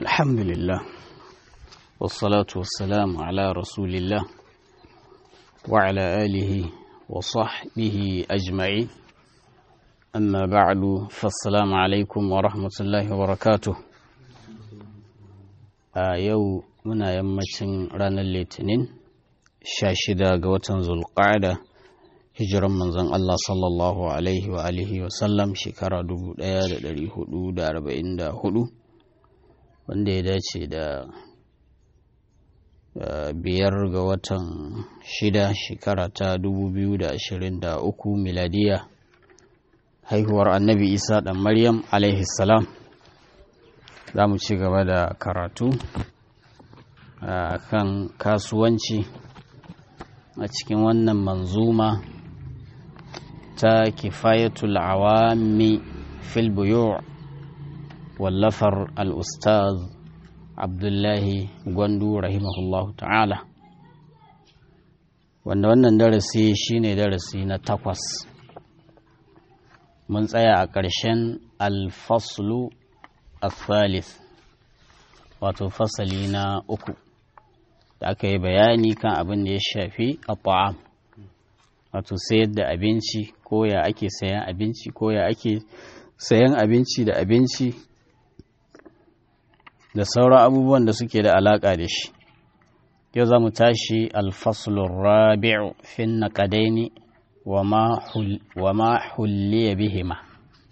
الحمد لله والصلاة والسلام على رسول الله وعلى آله وصحبه أجمعين أما بعد فالسلام عليكم ورحمة الله وبركاته a yau muna yammacin ranar litinin sha shida ga watan zulqa'ada hijiran manzon Allah sallallahu alaihi wa alihi wa sallam shekara 1444 wanda ya dace da biyar ga watan shida shekara ta 2023 miladiya haihuwar annabi isa dan maryam alaihi salam za mu ci gaba da karatu a kan kasuwanci a cikin wannan manzuma ta kifayatul awami fil buyu' wallafar al-ustaz abdullahi gwandu rahimahullahu ta'ala wanda wannan darasi shine darasi na takwas mun tsaya a ƙarshen alfaslu الثالث wato fasali na uku da aka yi bayani kan abin da ya shafi a ta'am wato sayar da abinci ko ya ake sayan abinci ko ya ake sayan abinci da abinci da sauran abubuwan da suke da alaƙa da shi yau za mu tashi alfaslun rabi'u fin naƙadaini wa ma hulliya bihima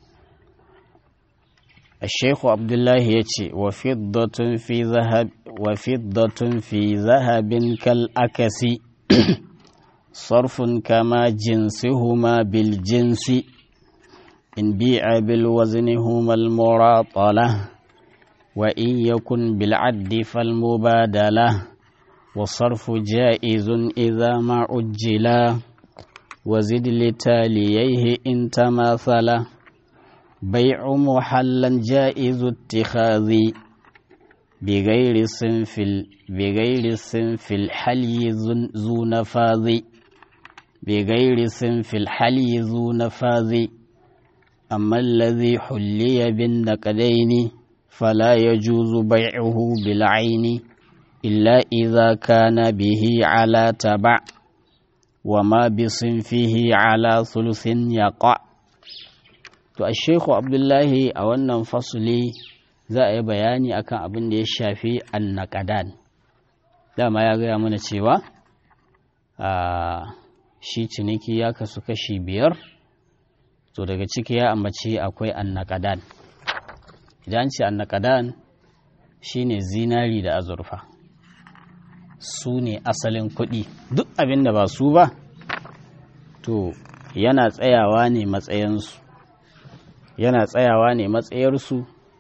الشيخ عبد الله يتي وفضة في ذهب وفضة في ذهب كالأكس صرف كما جنسهما بالجنس إن بيع بالوزن هما المراطلة وإن يكن بالعد فالمبادلة والصرف جائز إذا ما عجلا وزد لتاليه إن تماثلا بيع محلا جائز اتخاذ بغير صنف بغير صنف الحلي ذو نفاذ بغير صنف الحلي ذو نفاذ أما الذي حلي بالنقدين فلا يجوز بيعه بالعين إلا إذا كان به على تبع وما بصنفه على ثلث يقع To, a Sheku Abdullahi a wannan fasuli za a yi bayani akan abin da ya shafi annakadan. Dama ya gaya mana cewa a shi ciniki ya kasu kashi biyar, to daga ciki ya ambaci akwai annakadan. Idan ce annakadan shi ne zinari da azurfa, su ne asalin kuɗi, duk abin da ba su ba, to yana tsayawa ne matsayinsu. yana tsayawa ne matsayarsu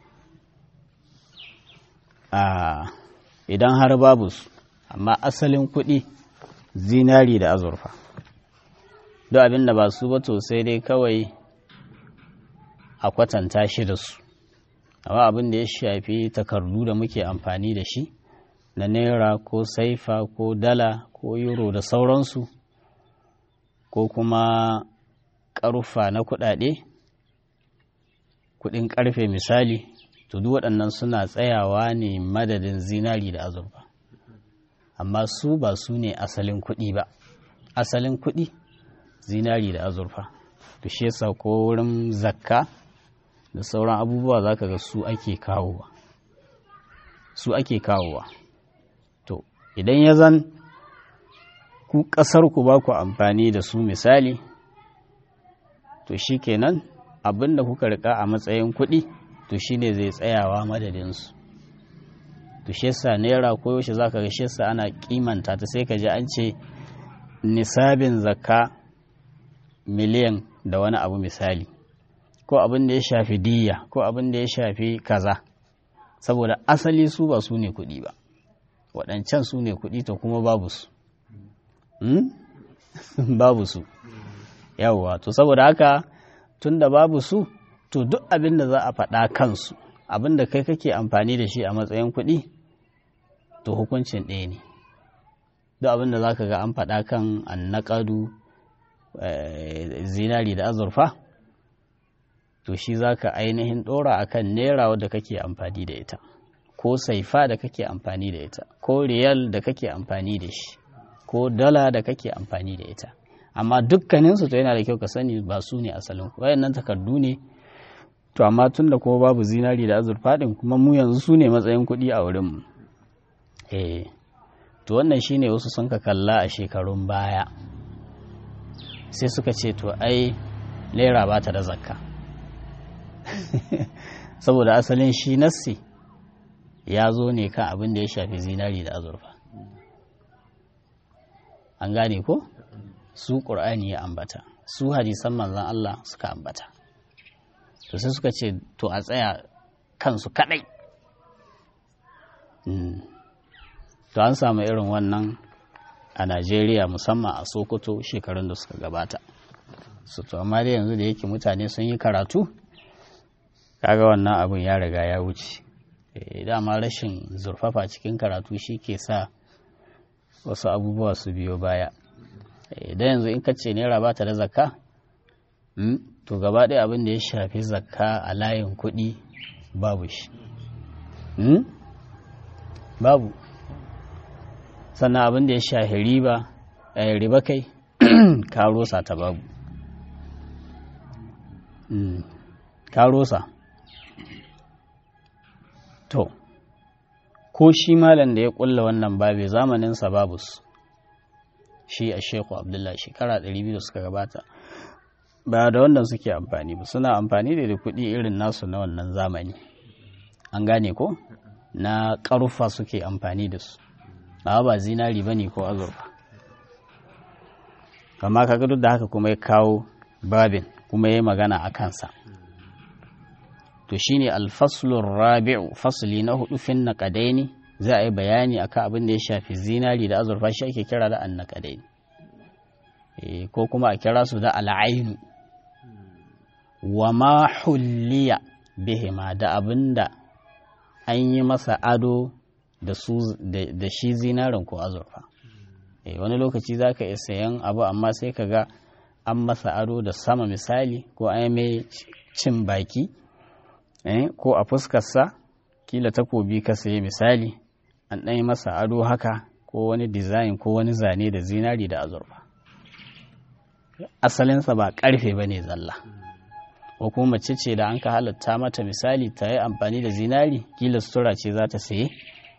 a idan har babu su amma asalin kuɗi zinari da azurfa duk abin da ba su ba to sai dai kawai a kwatanta shi da su amma abin da ya shafi takardu da muke amfani da shi na naira ko saifa ko dala ko euro da sauransu ko kuma ƙarfa na kuɗaɗe kudin karfe misali to duk waɗannan suna tsayawa ne madadin zinari da azurfa amma su ba su ne asalin kuɗi ba asalin kuɗi zinari da azurfa to shi yasa ko wurin zakka da sauran abubuwa za ka ga su ake kawowa su ake kawowa to idan ya zan ku ƙasar ku ba ku amfani da su misali to shi kenan abin da kuka rika a matsayin kuɗi to shi ne zai tsayawa madadinsu to shi yasa naira ko yaushe za ka ga shi yasa ana kimanta ta sai ka ji an ce nisabin zakka miliyan da wani abu misali ko abin da ya shafi diya ko abin da ya shafi kaza saboda asali su ba su ne kuɗi ba waɗancan su ne kuɗi to kuma babu su babu su yawwa to saboda haka tun da babu su to duk abin da za a faɗa kansu abin da kai kake amfani da shi a matsayin kuɗi to hukuncin ɗaya ne duk abin da za ka ga an faɗa kan annaƙadu zinari da azurfa to shi za ka ainihin ɗora a kan naira wadda kake amfani da ita ko saifa da kake amfani da ita ko riyal da kake amfani da shi ko dala da kake amfani da ita amma dukkaninsu to yana da kyau ka sani ba su ne asalin wayannan takardu ne to amma tun da kuma babu zinari da azurfa din kuma mu yanzu su ne matsayin kuɗi a wurinmu eh to wannan shine wasu sun ka kalla a shekarun baya sai suka ce to ai naira ba ta da zakka saboda asalin shi nassi ya zo ne kan abin da ya shafi zinari da azurfa an gane ko su ƙur'ani ya ambata su hadisan manzan Allah suka ambata to sai suka ce to a tsaya kansu kadai to an samu irin wannan a Najeriya musamman a Sokoto shekarun da suka gabata su to amma dai yanzu da yake mutane sun yi karatu kaga wannan abin ya riga ya wuce dama rashin zurfafa cikin karatu shi ke sa wasu abubuwa su biyo baya idan yanzu in ka ce naira ba ta da zakka to gaba ɗaya abin da ya shafi zakka a layin kuɗi babu shi babu sannan abin da ya shafi riba riba kai karosa ta babu karosa to ko shi malam da ya kulla wannan babe zamaninsa babus shi a sheku abdullahi shekara 200 da suka gabata ba da wannan suke amfani ba suna amfani da kuɗi irin nasu na wannan zamani an gane ko na ƙarufa suke amfani da su ba ba zinari ba ne ko azurfa amma kaga duk da haka kuma ya kawo babin kuma ya magana a kansa to shine alfaslun rabi'u fasli na hudu fin naqadaini za a yi bayani akan abin da ya shafi zinari da azurfa shi ake kira da annaqadaini ko kuma a kira su da al'ainu wa ma hulliya bihima da abin da an yi masa ado da su da shi zinarin ko azurfa wani lokaci za ka iya sayan abu amma sai ka ga an masa ado da sama misali ko an mai cin baki ko a fuskarsa kila takobi ka sayi misali an ɗanyi masa ado haka ko wani dizayin ko wani zane da zinari da azurfa asalinsa ba ƙarfe ba ne zalla ko kuma mace ce da an ka halatta mata misali ta yi amfani da zinari kila sutura ce za ta saye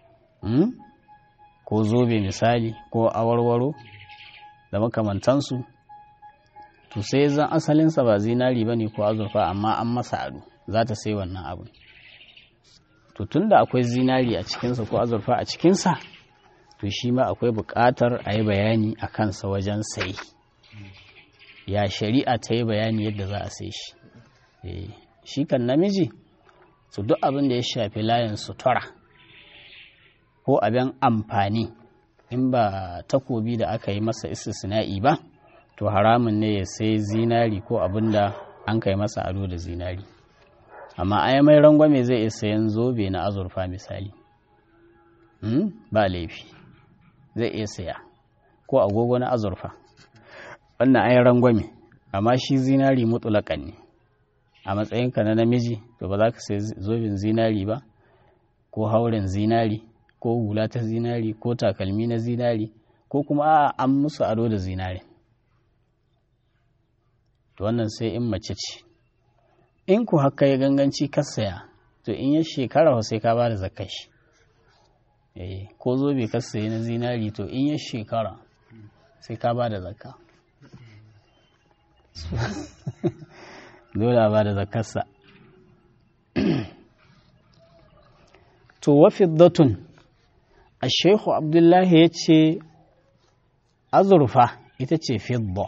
ko zobe misali ko awarwaro da makamantansu to sai zan asalinsa ba zinari ba ne ko azurfa amma an masa ado za ta sai wannan abu to tun da akwai zinari a cikinsa ko azurfa a cikinsa to shi ma akwai buƙatar a yi bayani a kansa wajen sai ya shari'a ta yi bayani yadda za a sai shi shi kan namiji su duk abin da ya shafi layin sutura ko abin amfani in ba takobi da aka yi masa istisna'i ba to haramun ne ya sai zinari ko abin da an kai masa ado da zinari amma ai mai rangwame zai iya sayan zobe na azurfa misali ba laifi zai iya saya ko agogo na azurfa wannan ai rangwame amma shi zinari mutulakan ne a matsayinka na namiji to ba za ka sai zobin zinari ba ko hauren zinari ko hula ta zinari ko takalmi na zinari ko kuma a an musu ado da zinari to wannan sai in mace ce in ku haka ya ganganci ka saya to in ya shekara sai ka ba da zakashi eh ko zobe ka sayi na zinari to in ya shekara sai ka ba da zakka dole ba da zakarsa to wa fiddatun a shehu abdullahi ya ce azurfa ita ce fidda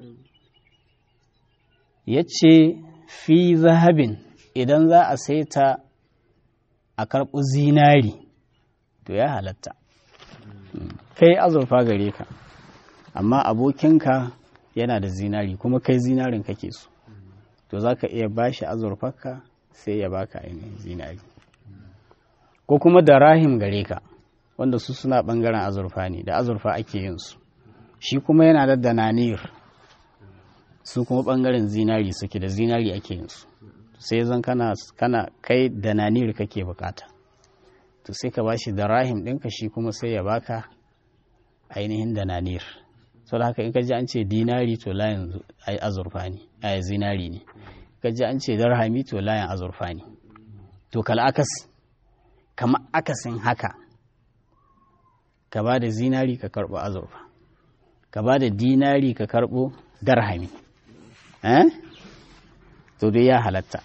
ya ce fi zahabin idan za a saita a karɓi zinari to ya halatta kai azurfa gare ka amma abokinka yana da zinari kuma kai zinarin kake so to za ka iya bashi azurfarka sai ya baka ainihin zinari ko kuma da rahim gare ka wanda su suna bangaren azurfa ne da azurfa ake yin su shi kuma yana da dananir su kuma bangaren zinari suke da zinari ake yin su sai zan kana kana kai dananir kake bukata to sai ka bashi da rahim ɗinka shi kuma sai ya baka ainihin da nanir so da haka in ka ji an ce dinari to layin azurfa ne a zinari ne ka ji an ce darhami to layin azurfa ne to kal akas kama akasin haka ka ba da zinari ka karɓo azurfa ka ba da dinari ka karɓo darhami eh to dai ya halatta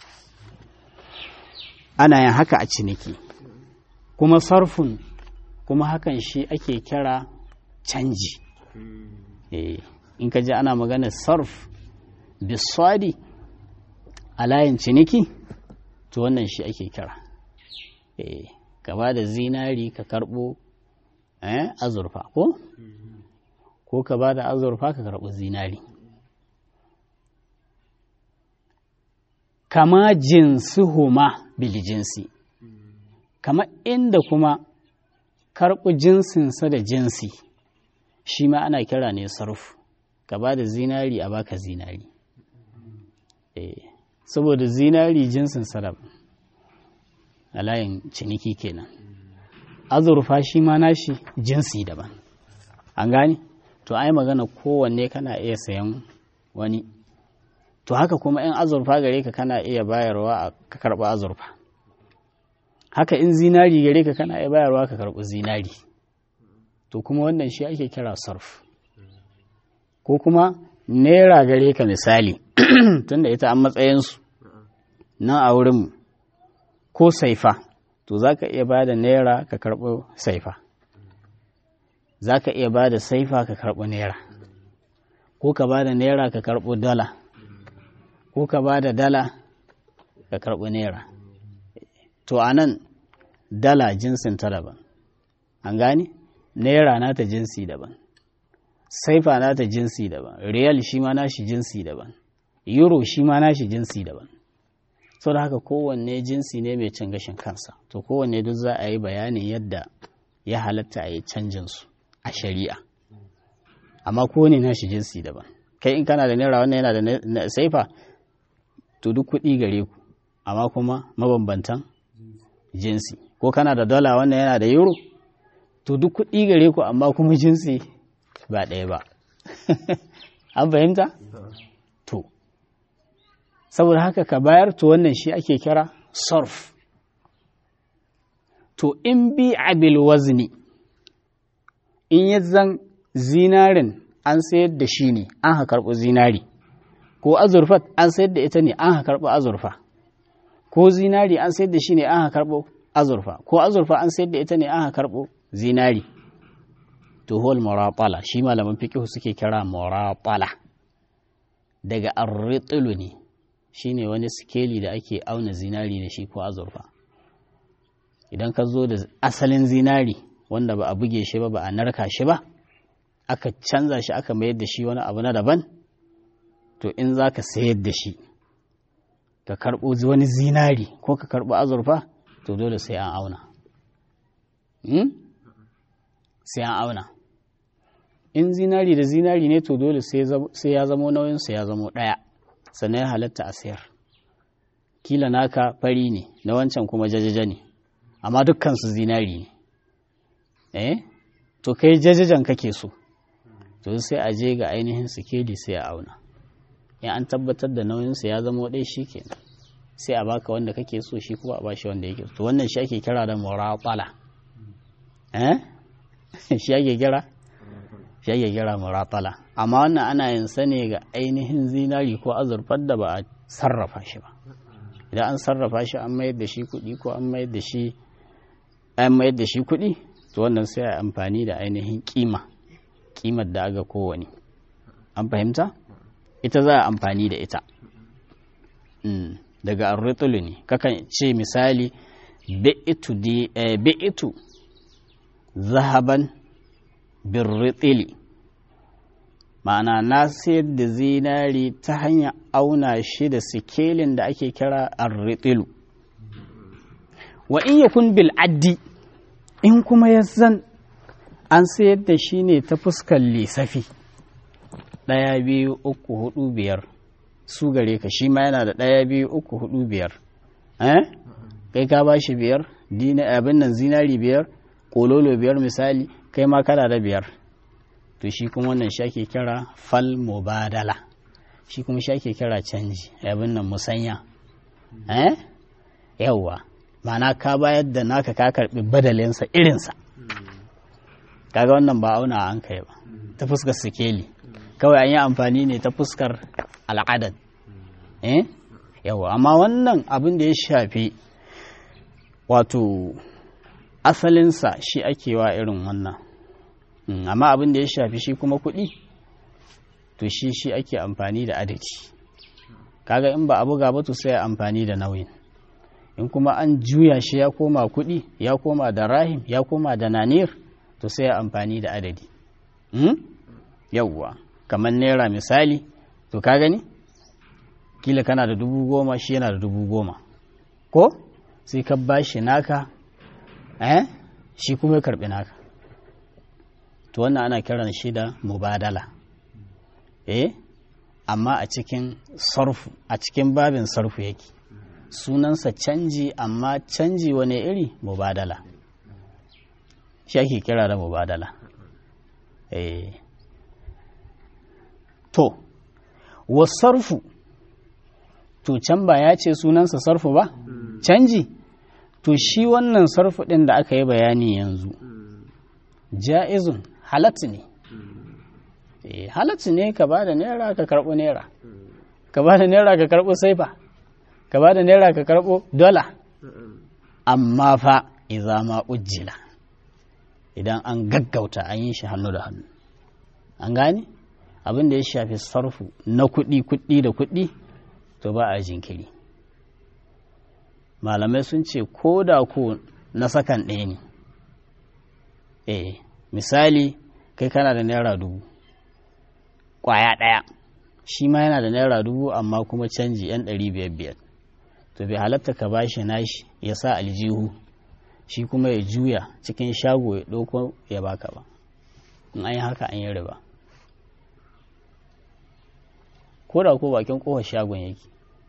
ana yin haka a ciniki kuma sarfun kuma hakan shi ake kira canji in ka ji ana magana sarf biswadi a layin ciniki to wannan shi ake kira ka ba da zinari ka karɓo azurfa ko ko ka ba da azurfa ka karɓo zinari kama jinsuhuma bil jinsi kama inda kuma karɓi jinsinsa da jinsi shi ma ana kira ne sarfu ka ba da zinari a baka zinari saboda zinari jinsin sarab a layin ciniki kenan azurfa shi ma nashi jinsi daban an gane to ai magana kowanne kana iya sayan wani to haka kuma in azurfa gare ka kana iya bayarwa a ka karɓi azurfa haka in zinari gare ka kana iya bayarwa ka karɓi zinari to kuma wannan shi ake kira sarf ko kuma naira gare ka misali tunda ita an matsayinsu nan a wurin ko saifa to za ka iya ba da naira ka karɓi saifa za ka iya ba da saifa ka karɓi naira ko ka ba da naira ka karɓi dala ko ka ba da dala ka karɓi naira to a nan dala jinsin ta daban an gane naira nata jinsi daban saifa nata jinsi daban riyal shi ma nashi jinsi daban euro shi ma nashi jinsi daban sau da haka kowanne jinsi ne mai cin gashin kansa to kowanne duk za a yi bayanin yadda ya halatta a yi canjinsu a shari'a amma kowane nashi jinsi daban kai in kana da naira wannan yana da saifa to duk kuɗi gare ku amma kuma mabambantan jinsi ko kana da dala wannan yana da euro to duk kuɗi gare ku amma kuma jinsi ba ɗaya ba an fahimta to saboda haka ka bayar to wannan shi ake kira surf to in bi abil wazni in ya zan zinarin an sayar da shi ne an ha karɓi zinari ko azurfa an sayar da ita ne an ha karɓi azurfa ko zinari an sayar da shi ne an ha karɓo azurfa ko azurfa an sayar da ita ne an ha karɓo zinari to hol muratala shi malaman fiqh suke kira muratala daga arritilu ne shine wani sikeli da ake auna zinari da shi ko azurfa idan ka zo da asalin zinari wanda ba a buge shi ba ba a narka shi ba aka canza shi aka mayar da shi wani abu na daban to in za ka sayar da shi ka karɓo wani zinari ko ka karɓo azurfa to dole sai an auna sai an auna in zinari da zinari ne to dole sai ya zamo nauyinsa ya zamo ɗaya sannan ya halatta a sayar kila naka fari ne na wancan kuma jajaja ne amma dukkansu zinari ne eh to kai jajajan kake so to sai a je ga ainihin sikeli sai a auna in an tabbatar da nauyinsa ya zamo ɗaya shi kenan sai a baka wanda kake so shi kuma a bashi wanda yake to wannan shi ake kira da muratala eh shi ake kira shi ake kira muratala amma wannan ana yin sa ne ga ainihin zinari ko azurfar da ba a sarrafa shi ba idan an sarrafa shi an mayar da shi kuɗi ko an mayar da shi an mayar da shi kuɗi to wannan sai a amfani da ainihin kima kimar da aga kowane an fahimta ita za a amfani da ita daga arritulu ne kakan ce misali bi'itu zahaban birritili ma'ana na sayar da zinari ta hanyar auna shi da sikelin da ake kira arritilu wa in yakun bil addi in kuma ya zan an sayar da shi ne ta fuskar lissafi ɗaya biyu uku hudu biyar su gare ka shi ma yana da ɗaya biyu uku hudu biyar eh kai ka ba shi biyar abin nan zinari biyar kololo biyar misali kai ma kana da biyar to shi kuma wannan shi ake kira fal mubadala shi kuma shi ake kira canji abin nan musanya eh yawwa ma'ana ka bayar da naka ka karbi badalinsa irinsa kaga wannan ba auna an kai ba ta fuskar sikeli kawai an yi amfani ne ta fuskar al'adad eh yawa amma wannan abin da ya shafi wato asalinsa shi ake wa irin wannan amma abin da ya shafi shi kuma kuɗi to shi shi ake amfani da adadi kaga in ba a buga ba to sai amfani da nauyin in kuma an juya shi ya koma kuɗi ya koma da rahim ya koma da nanir to sai amfani da adadi yawwa kamar naira misali to ka gani kila kana da dubu goma shi yana da dubu goma ko sai ka ba shi naka eh shi kuma ya karbi naka to wannan ana kiran shi da mubadala eh amma a cikin sarfu a cikin babin sarfu yake sunansa canji amma canji wane iri mubadala shi ake kira da mubadala eh to wasarfu to can ba ya ce sunansa sarfu ba canji to shi wannan sarfu ɗin da aka yi bayani yanzu ja'izun halatta ne halatta ne ka ba da naira ka karɓo naira ka ba da naira ka karɓo saifa ka ba da naira ka karɓo dola amma fa iza ma ujjila idan an gaggauta an yi shi hannu da hannu an gane abin da ya shafi sarfu na kuɗi kuɗi da kuɗi to ba a jinkiri malamai sun ce ko da ko na sakan ɗaya ne eh misali kai kana da naira dubu ƙwaya ɗaya shi ma yana da naira dubu amma kuma canji yan ɗari biyar biyar to bai halatta ka bashi nashi ya sa aljihu shi kuma ya juya cikin shago ya ɗauko ya baka ba in an yi haka an yi riba ko da ko bakin kofar shagon yake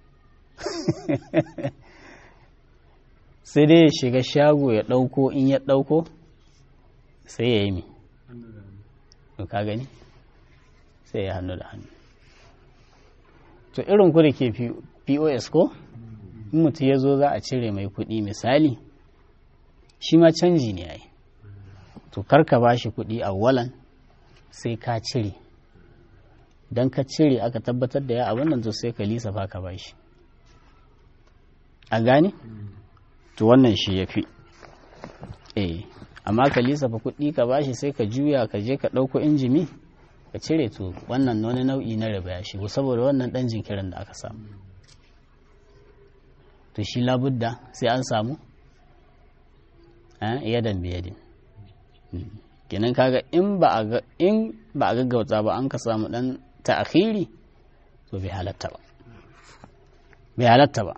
sai dai ya shiga shago ya ɗauko in ya ɗauko sai ya yi mi ka gani sai ya hannu da hannu to irin ku da ke pos ko in mutum ya zo za a cire mai kuɗi misali shi ma canji ne ai to karka ba shi kuɗi a walan sai ka cire don ka cire aka tabbatar da ya abin nan to sai ka lisafa ka ba shi a gane to wannan shi ya fi eh amma ka lisafa kuɗi ka ba shi sai ka juya ka je ka ɗauko injimi ka cire to wannan wani nau'i na riba ya shigo saboda wannan ɗan jinkirin da aka samu to shi labudda sai an samu yadan biyadin kenan kaga in ba a in ba a gaggauta ba an ka samu dan ta'khiri to bai halatta ba bai halatta ba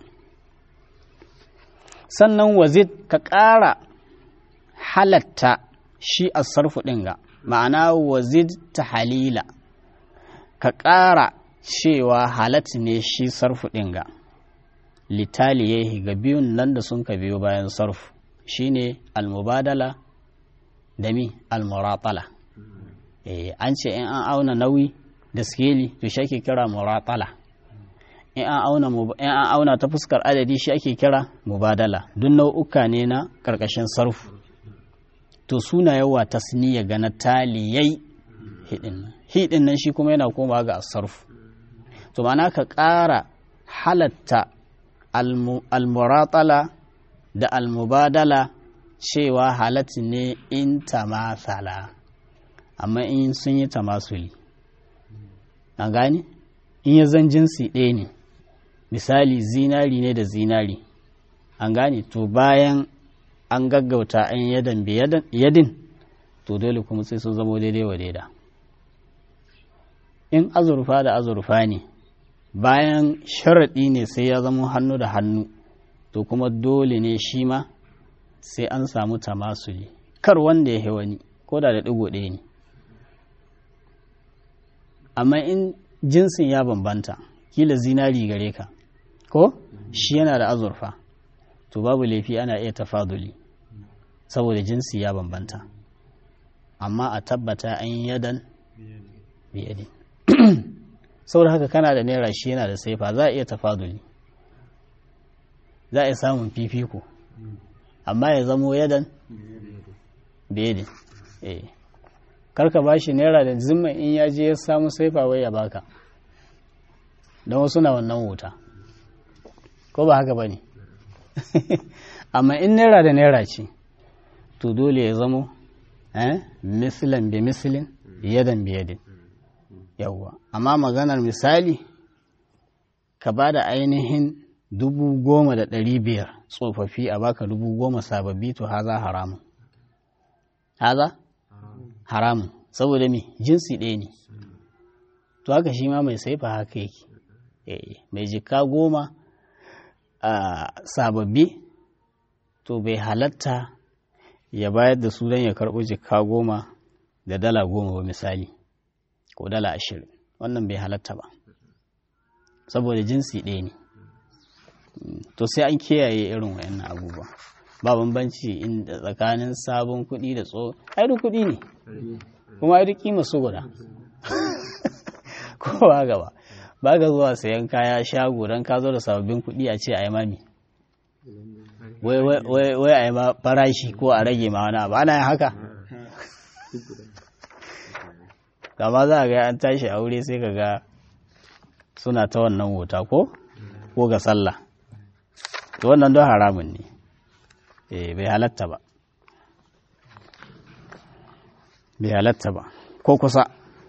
sannan wazid ka ƙara halatta shi a sarfu ɗin ga ma'ana wazid ta halila ka ƙara cewa halatta ne shi sarfu ɗin ga litaliyehi ga biyun nan da sun ka biyo bayan sarfu shine almubadala da mi almuratala eh an ce in an auna nauyi da skeli to shi ake kira muratala in an auna in an auna ta fuskar adadi shi ake kira mubadala duk nau'uka ne na karkashin sarfu to suna yawa tasniya ga na taliyai hidin hidin nan shi kuma yana komawa ga sarfu to ma'ana ka ƙara halatta almuratala da almubadala cewa halatta ne in tamathala amma in sun yi tamasuli an gani in ya zan jinsi ɗaya ne misali zinari ne da zinari an gane to bayan an gaggauta an yadan yadin to dole kuma sai sun zamo daidai wa daida in azurfa da azurfa ne bayan sharaɗi ne sai ya zama hannu da hannu to kuma dole ne shi ma sai an samu tamasuli kar wanda ya wani ko da da ɗigo ɗaya ne amma in jinsin ya bambanta kila zinari gare ka ko shi yana da azurfa to to babu laifi ana iya tafaduli saboda jinsi ya bambanta amma a tabbata an yi yadan biyadin saboda haka kana da naira shi yana da saifa za a iya tafaduli za a iya samun fifiko amma ya zamo yadan biyadin eh karka ba shi naira da zimma in ya je ya samu saifa wai ya baka don wasu na wannan wuta ko ba haka ba ne amma in naira da naira ce to dole ya zamo misilan bi misilin yadan bi yadin yawwa amma maganar misali ka ba da ainihin dubu goma da ɗari biyar tsofaffi a baka dubu goma sababbi to haza haramun haza haramun saboda me jinsi ɗaya ne to haka shi ma mai saifa haka yake mai jika goma a sababbi to bai halatta ya bayar da su don ya karɓo jika goma da dala goma ba misali ko dala ashirin wannan bai halatta ba saboda jinsi ɗaya ne to sai an kiyaye irin wayannan abubuwa ba bambanci inda tsakanin sabon kuɗi da tso ai duk kuɗi ne kuma ai duk kima su guda ko ba gaba ba ga zuwa sayan kaya shago don ka zo da sababbin kuɗi a ce a yi mami wai a yi ma farashi ko a rage ma wani abu ana yin haka kama za a ga an tashi aure sai ka ga suna ta wannan wuta ko ko ga sallah to wannan don haramun ne eh bai halatta ba bai halatta ba ko kusa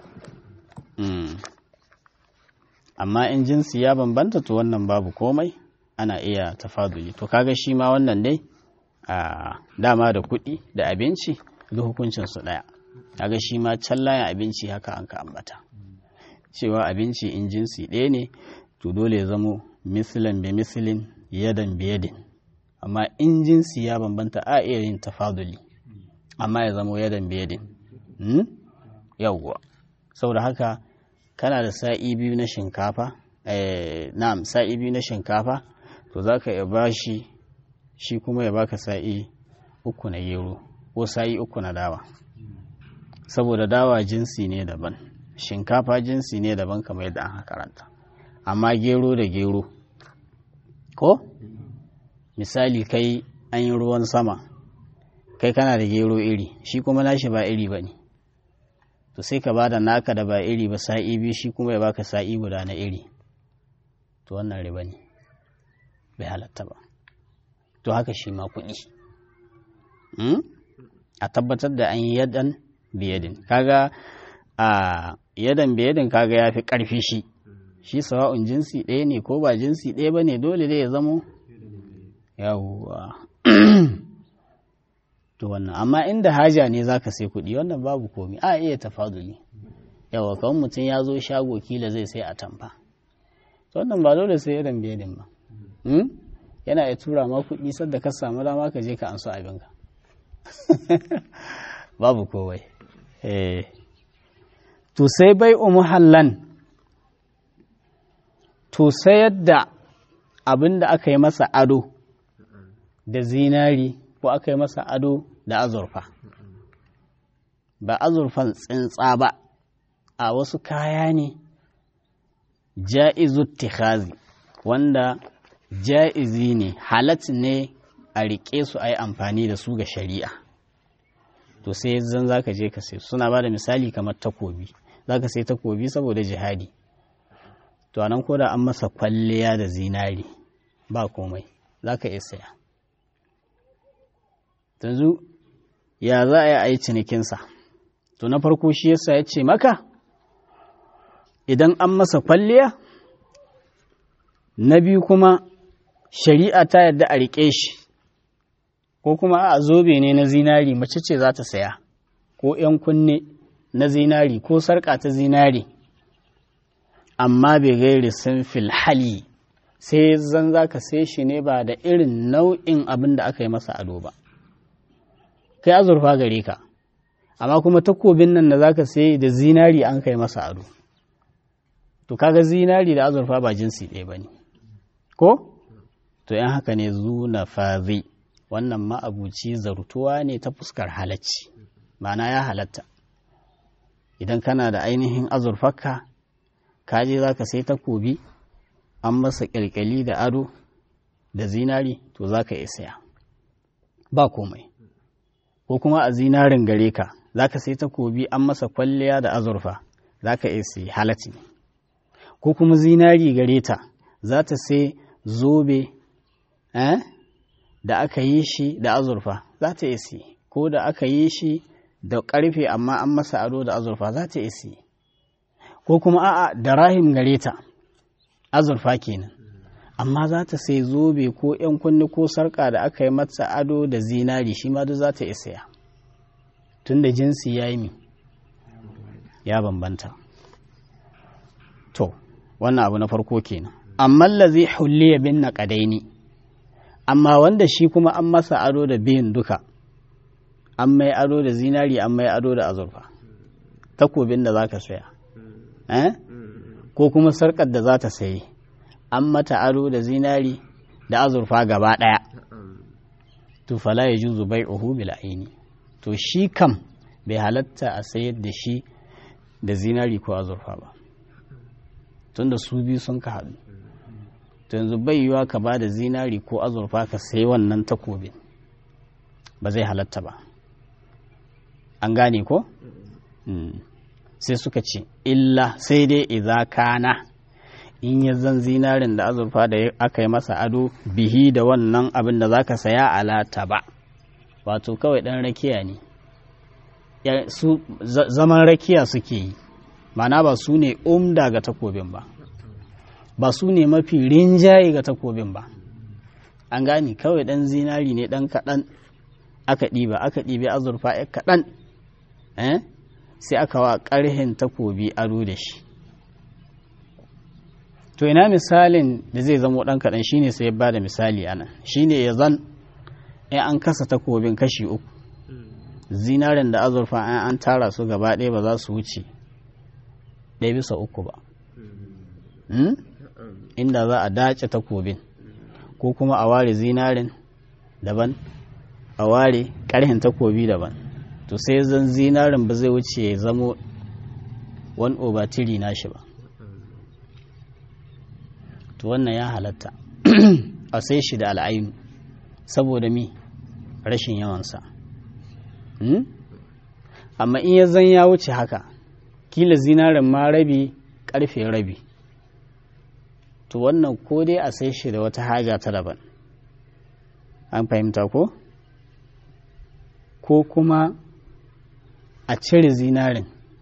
amma in jinsi ya bambanta to wannan babu komai ana iya tafaduli to kaga shi ma wannan dai a dama da kuɗi da abinci da hukuncinsu ɗaya kaga shi ma can layin abinci haka an ka ambata cewa abinci in jinsi ɗaya ne to dole ya zamo misilin bi misilin yadan bi yadin amma in jinsi ya bambanta a iya yin tafaduli amma ya zamo yadan bi yadin yawwa saboda haka kana da sa'i biyu na shinkafa na'am sa'i biyu na shinkafa to za ka iya ba shi shi kuma ya baka sa'i uku na gero ko sa'i uku na dawa saboda dawa jinsi ne daban shinkafa jinsi ne daban kamar yadda an karanta amma gero da gero ko misali kai an yi ruwan sama kai kana da gero iri shi kuma nashi ba iri ba ne to sai ka bada naka da ba iri ba sa'i biyu shi kuma ya baka sa'i guda na iri to wannan riba ne bai halatta ba to haka shi ma kuɗi a tabbatar da an yi yadan biyadin kaga a yadan biyadin kaga ya fi ƙarfi shi shi sawa'un jinsi ɗaya ne ko ba jinsi ɗaya ba ne dole dai ya zamo yawwa to wannan amma inda haja ne zaka sai kuɗi wannan babu komi a iya tafaduli yawa kawai mutum ya zo shago kila zai sai a tamfa to wannan ba dole sai irin biyadin ba yana iya tura ma kuɗi sadda ka samu dama ka je ka anso abinka babu kowai to sai bai muhallan to sayar da abin da aka yi masa ado da zinari ko aka yi masa ado da azurfa ba azurfan tsintsa ba a wasu kaya ne ja'izu tikhazi wanda ja'izi ne halat ne a riƙe su a yi amfani da su ga shari'a to sai zan za ka je ka sai suna ba da misali kamar takobi za ka sai takobi saboda jihadi to anan ko da an masa kwalliya da zinari ba komai za ka iya saya yanzu ya za a yi a yi cinikinsa to na farko shi yasa ya ce maka idan an masa kwalliya na biyu kuma shari'a ta yadda a riƙe shi ko kuma a zobe ne na zinari mace ce za ta saya ko ‘yan kunne na zinari ko sarƙa ta zinari amma bai gairi sun hali sai zan za ka sai shi ne ba da irin nau'in abin da aka yi masa ado ba kai azurfa gare ka amma kuma takobin nan da za ka sai da zinari an kai masa ado to kaga zinari da azurfa ba jinsi ɗaya ba ne ko to yan haka ne zuna fazi wannan ma'abuci zartuwa ne ta fuskar halacci ma'ana ya halatta idan kana da ainihin azurfarka ka je za ka sai takobi an masa ƙyalƙyali da ado da zinari to za ka iya saya ba komai ko kuma a zinarin gare ka za ka sai takobi an masa kwalliya da azurfa za ka iya sai halatti ko kuma zinari gare ta za ta sai zobe eh? da aka yi shi da azurfa za ta iya sai ko da aka yi shi da ƙarfe amma an masa ado da azurfa za ta iya sai ko kuma a'a da rahim gare ta azurfa kenan amma za ta sai zobe ko ‘yan kunni ko sarƙa da aka yi mata ado da zinari shi ma duk za ta isa tun da jinsi ya yi ya bambanta to wannan abu na farko kenan amma lazi hulliya bin na ƙadaini amma wanda shi kuma an masa ado da biyun duka an mai ado da zinari an mai ado da azurfa takobin da za ka saya eh? ko kuma sarƙar da za ta sayi an mata ado da zinari da azurfa gaba ɗaya to fala ya juzu bai uhu bil aini to shi kam bai halatta a sayar da shi da zinari ko azurfa ba tunda su biyu sun ka haɗu to yanzu bai yiwa ka ba da zinari ko azurfa ka sayi wannan takobin ba zai halatta ba an gane ko sai suka ce illa sai dai idza kana in ya zan zinarin da azurfa da aka yi masa ado bihi da wannan abin da za ka saya alata ba wato kawai ɗan rakiya ne su zaman rakiya suke yi mana ba su ne umda ga takobin ba ba su ne mafi rinjaye ga takobin ba an gani kawai ɗan zinari ne ɗan kaɗan aka ɗiba aka ɗibi azurfa ya kaɗan sai aka wa ƙarhin takobi ado da shi to ina misalin da zai zamo ɗan kaɗan shine sai ya ba da misali ana shine ya zan in an kasa takobin kashi uku zinarin da azurfa an an tara su gaba ɗaya ba za su wuce ɗaya bisa uku ba inda za a dace takobin ko kuma a ware zinarin daban a ware ƙarhin takobi daban to sai zan zinarin ba zai wuce ya zamo wani obatiri na shi ba to wannan ya halatta a sai shi da al'ainu saboda mi rashin yawansa amma in ya zan ya wuce haka kila zinarin ma rabi karfe rabi to wannan ko dai a sai shi da wata haja ta daban an fahimta ko ko kuma a cire zinarin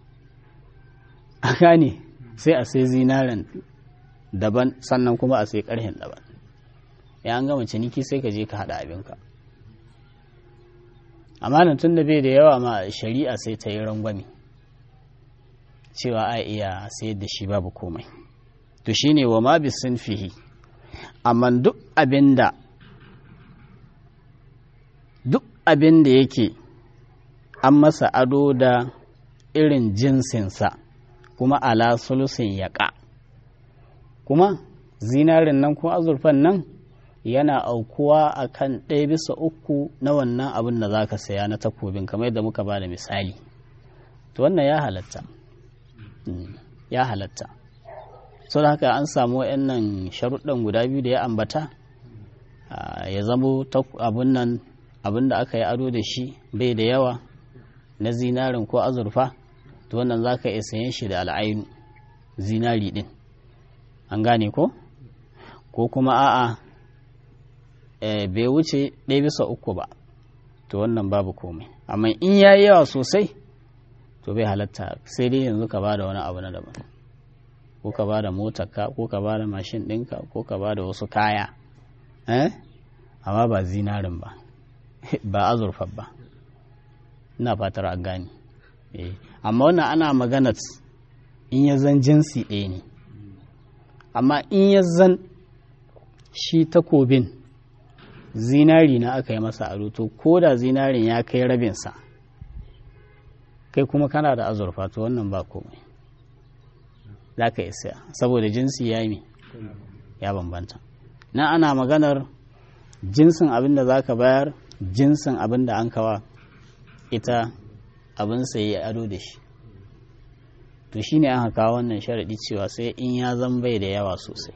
a gane sai a sai zinarin daban sannan kuma a sai karhin daban ya an gama ciniki sai ka je ka haɗa abinka amma nan tun da bai da yawa ma shari'a sai ta yi rangwame cewa a iya sayar da shi babu komai to shine wa ma bi fihi amma duk abinda duk abin da yake an masa ado da irin jinsinsa kuma ala sulusin yaƙa kuma zinarin nan ko azurfan nan yana aukuwa a kan ɗaya bisa uku na wannan abin da za ka saya na takobin kamar yadda muka ba da misali to wannan ya halatta ya halatta sau da haka an samu nan sharuɗan guda biyu da ya ambata ya zamo abin nan abin da aka yi ado da shi bai da yawa na zinarin ko azurfa to wannan za ka iya sayan shi da al'ainu zinari ɗin an gane ko ko kuma a'a bai wuce ɗaya bisa uku ba to wannan babu komai amma in ya yi yawa sosai to bai halatta sai dai yanzu ka ba da wani abu na daban ko ka ba da motarka ko ka ba da mashin ɗinka ko ka ba da wasu kaya amma ba zinarin ba ba azurfa ba ina fatar a gani amma wannan ana maganat in ya zan jinsi ɗaya ne amma in ya zan shi takobin zinari na aka yi masa ado to ko da zinarin ya kai rabinsa kai kuma kana da azurfa to wannan ba komai za ka isa saboda jinsi ya yi ya bambanta na ana maganar jinsin abin da za ka bayar jinsin abin da an kawa ita abin sayi ado da shi to shi ne aka kawo wannan sharaɗi cewa sai in ya zan bai da yawa sosai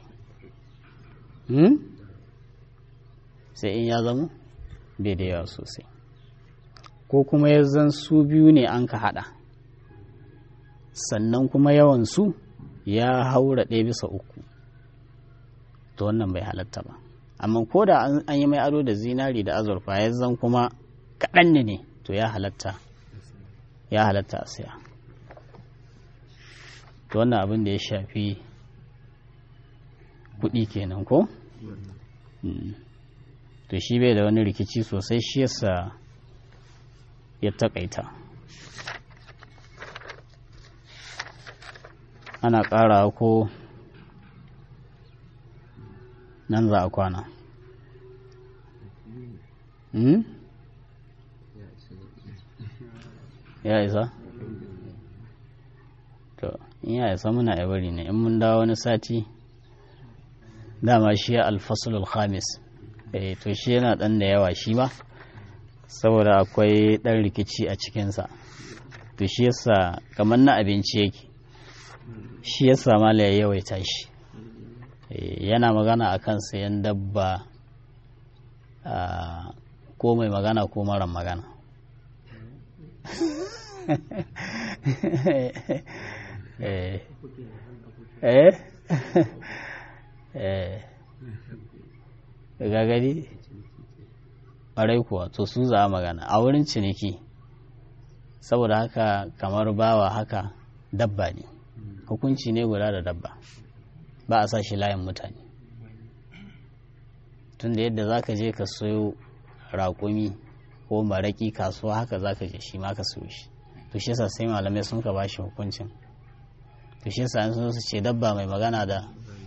sai in ya zama bai da yawa sosai ko kuma ya zan su biyu ne an ka haɗa sannan kuma yawansu ya haura ɗaya bisa uku to wannan bai halatta ba amma ko da an yi mai ado da zinari da azurfa ya zan kuma kaɗan ne ne to ya halatta ya halatta a siya to wannan abin da ya shafi kuɗi kenan ko to shi bai da wani rikici sosai shi yasa ya taƙaita ana ƙara ko nan za a kwana ya isa to in ya isa muna ya bari ne in mun dawo wani sati dama shi ya alfasulul khamis eh to shi yana dan da yawa shi ba saboda akwai dan rikici a cikinsa to shi yasa kamar na abinci yake shi yasa mala ya yawaita shi yana magana akan sayan dabba ko mai magana ko mara magana eh eh eh gagari ƙwarai kuwa to su za magana a wurin ciniki saboda haka kamar bawa haka dabba ne hukunci ne guda da dabba ba a sa shi layin mutane tunda yadda za ka je ka sayo raƙumi ko maraƙi kasuwa haka za ka je shi ma ka sayo shi to shi yasa sai malamai sun ka bashi hukuncin to shi yasa an su ce dabba mai magana da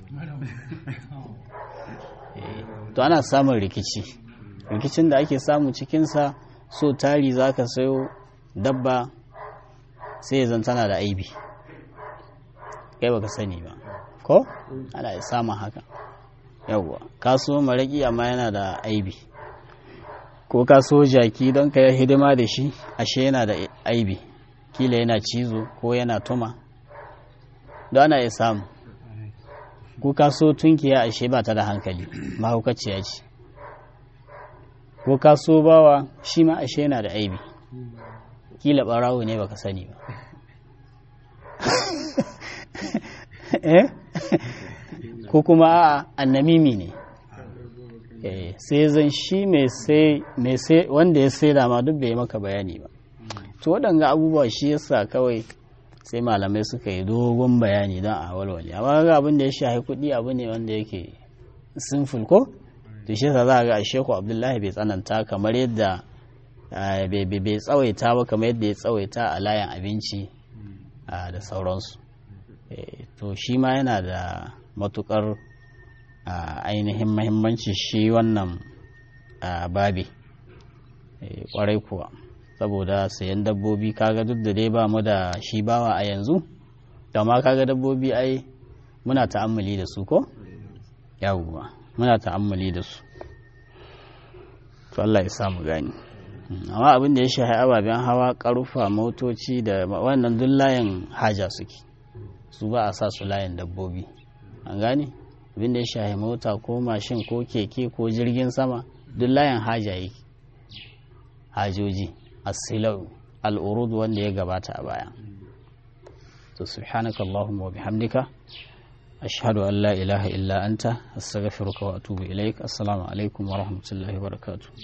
to ana samun rikici rikicin da ake samu cikinsa so tari za ka sayo dabba sai ya tana da aibi kai baka sani ba ko ana samun haka yawwa kaso maraƙi amma yana da aibi ko kaso jaki don ka hidima da shi ashe yana da aibi kila yana cizo ko yana tuma don ana iya samu ko kaso tunkiya ashe ba ta da hankali mahaukaciya ce ko kaso bawa shi ma ashe yana da aibi kila ɓarawo ne baka sani ba ko kuma a annamimi ne sai zan shi mai sai wanda ya sai dama duk bai maka bayani ba to waɗanga abubuwa shi yasa kawai sai malamai suka yi dogon bayani don a walwale amma ga abin da ya shahi kuɗi abu ne wanda yake sinful ko to shi yasa za ga shehu abdullahi bai tsananta kamar yadda bai tsawaita ba kamar yadda ya tsawaita a layin abinci da sauransu to shi ma yana da matukar ainihin mahimmanci shi wannan babi kwarai kuwa saboda sayan dabbobi kaga duk da dai ba mu da shi bawa a yanzu ma kaga dabbobi ai muna ta'ammali da su ko yawuwa muna ta'ammali da su to Allah ya samu gani amma abin da ya shahi ababen hawa karufa motoci da wannan duk layin haja suke su ba a sa su layin dabbobi an gane abin da ya shahi mota ko mashin ko keke ko jirgin sama duk layin haja yake hajoji asilau al'urud wanda ya gabata a baya to subhanaka allahumma wa bihamdika ashhadu an la ilaha illa anta astaghfiruka wa atubu ilaik assalamu alaikum wa rahmatullahi wa barakatuh